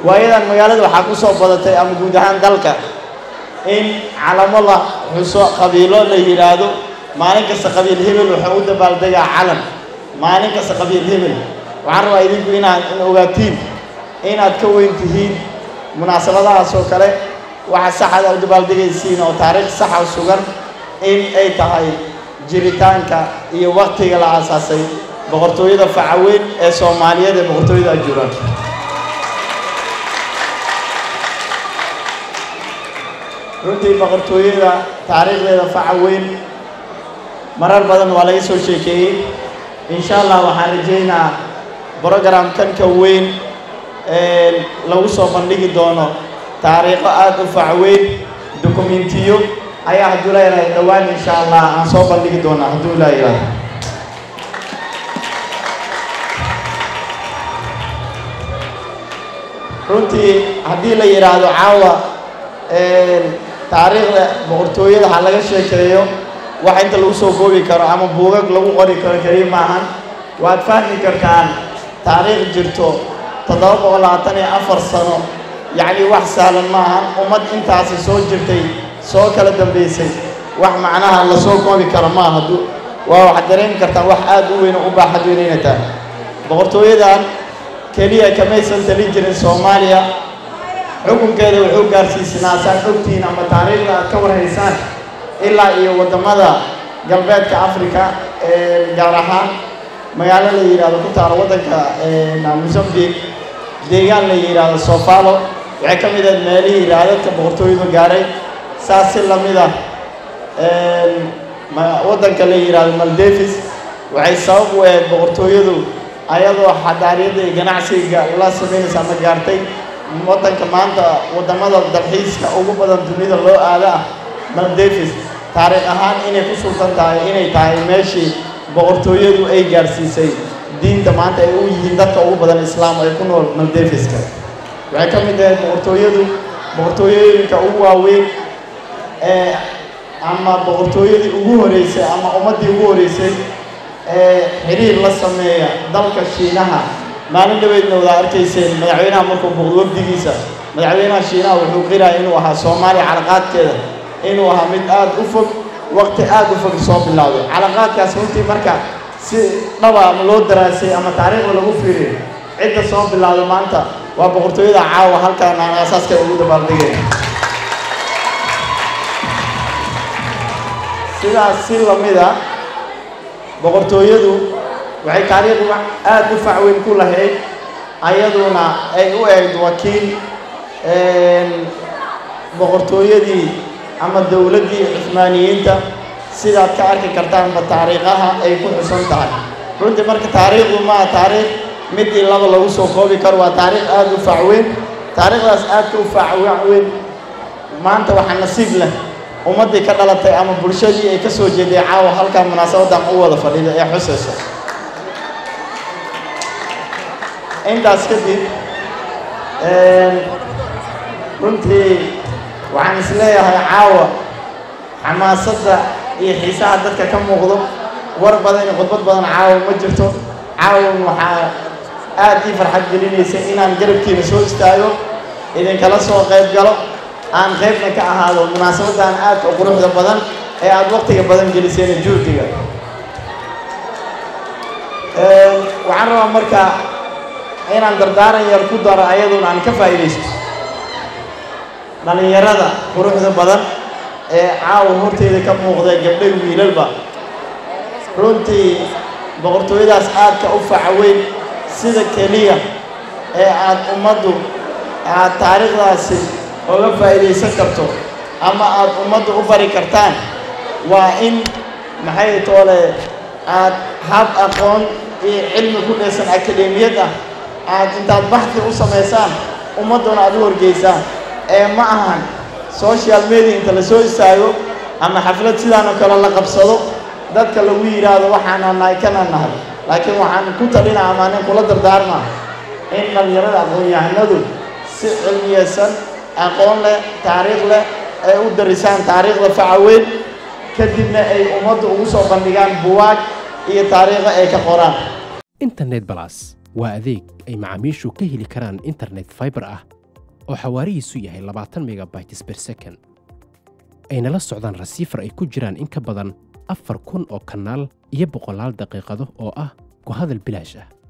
waayadan magaalada waxaa ku soo badatay ama guud ahaan dalka in calamo la xuso qabiilo la yidhaahdo maalin kasta qabiil hebel wuxuu u dabaaldegaa calan maalin kasta qabiil hebel waxaan rabaa idinku inaad in ogaatiin inaad ka weyn tihiin munaasabadahaas oo kale waxa saxaad u dabaaldegaysiin oo taariikh saxa sugan in ay tahay jiritaanka iyo waktiga la aasaasay boqortooyada facaweyn ee soomaaliyeed ee boqortooyada ajuuraan runtii boqortooyada taariikhdeeda facaweyn marar badan waa laga soo sheekeeyey insha allah waxaan rajaynaa brogramkan ka weyn lagu soo bandhigi doono taariikho aada u facweyn dokumentiyo ayaa hadduu leeyahay dhowaan insha allah aan soo bandhigi doonaa hadduu leeyahay runtii haddii la yidhaahdo caawa taariikhda boqortooyada ha laga sheekeeyo wax inta lagu soo koobi karo ama buugag lagu qori karo keliya maahan waad fahmi kartaan taariikh jirto toddoba boqol labaatan iyo afar sano yacni wax sahlan maahan ummad intaasi soo jirtay soo kala dambaysay wax macnaha la soo koobi karo maaha hadduu waa waxaad dareemi kartaan wax aad u weyn oo u baaxad weyn inay tahay boqortooyadan keliya kamaysan talin jirin soomaaliya xukunkeeda wuxuu gaarsiisnaa saad ogtihiin ama taariikhda aad ka warhaysaan ilaa iyo waddamada galbeedka africa gaar ahaan magaalo la yidhaahdo ku taalo waddanka mozambique deegaan la yidhaahdo sofalo waxay ka mid ahayd meelihii raadadka boqortooyadu gaaray saas si lamid ah waddanka la yidhaahdo maldevis waxay sabab u ahayd boqortooyadu ayadoo xadaariyadda iyo ganacsiga la samaynaysa ama gaartay waddanka maanta waddamada dalxiiska ugu badan dunida loo aada ah maldevis taariikh ahaan inay ku sultan tahay inay tahay meeshii boqortooyadu ay gaarsiisay diinta maanta ay u yihiin dadka ugu badan islaam ay ku nool maldeviska waxay ka mid ahayd boqortooyadu boqortooyooyinka ugu waaweyn ee ama boqortooyadii ugu horeysay ama ummaddii ugu horeysay ee xiriir la sameeya dalka shiinaha maalin dhaweydna wada arkayseen madaxweynaha markuu boqdo wafdigiisa madaxweynaha shiinaha wuxuu qiraya inuu ahaa soomaaliya calaqaadkeeda inuu ahaa mid aada u fog waqti aada u fog soo bilowday calaqaadkaas runtii marka si dhaba ama loo daraasay ama taariikhda lagu fiiriyo cidda soo bilowday maanta waa boqortooyada caawa halkaan aan aasaaska ugu dabaaldegay sidaas si lamid a boqortooyadu waxay taariikh aada u facweyn ku lahayd ayaduna ay u eegd wakiil boqortooyadii ama dowladdii cuhmaaniyiinta sidaad ka arki kartaanba taariikhaha ay ku xusan tahay runtii marka taariikhdu maa taariikh midii laba lagu soo koobi karo waa taariikh aada u facweyn taariikhdaas aadka u facweyn maanta waxaa nasiib leh ummaddii ka dhalatay ama bulshadii ay ka soo jeeday caawa halkaa munaasabadan u wada fadhida ee xusaysa intaas kadib runtii waxaan is leeyahay caawa xamaasadda iyo xiisaha dadka ka muuqdo war badan iyo khudbad badan caawa ma jirto caawan waxaa aad ii farxad gelinaysa inaan garabkiina soo istaago idinkala soo qayb galo aan qaybna ka ahaado munaasabaddan aadka u quruxda badan ee aada waqtiga badan geliseen juhdiga waxaan rabaa marka inaan dardaaran yar ku daro ayaduna aan ka faa'iidaysto dhallinyarada quruxda badan ee caawa horteeda ka muuqda gabdhay wiilalba runtii boqortooyadaas aadka u facaweyn sida keliya ee aad ummaddu aad taariikhdaasi oga faa'iidaysan karto ama aad ummaddu u bari kartaan waa in maxay toole aad hab aqoon iyo cilmi ku dhaysan akademiyad ah aad intaad baxdi u samaysaan ummadduna aad u horgeysaan ee ma ahan social media inta la soo istaago ama xaflad sidaan oo kale la qabsado dadka lagu yidhaahdo waxaana nahay kana nahay laakiin waxaan ku talina ama nin kula dardaarmaa in dhallinyarada aqoon-yahanadu si cilmiyeysan aqoon leh taariikh leh ay u darisaan taariikhda facaweyn kadibna ay ummadda ugu soo bandhigaan buwaag iyo taariikho ay ka qoraan internet balas waa adeeg ay macaamiishu ka heli karaan internet fiber ah oo xawaarihiisu yahay labaatan megabytes per second ayna la socdaan rasiifar ay ku jiraan in ka badan afar kun oo kanaal iyo boqolaal daqiiqado oo ah ku hadal bilaash ah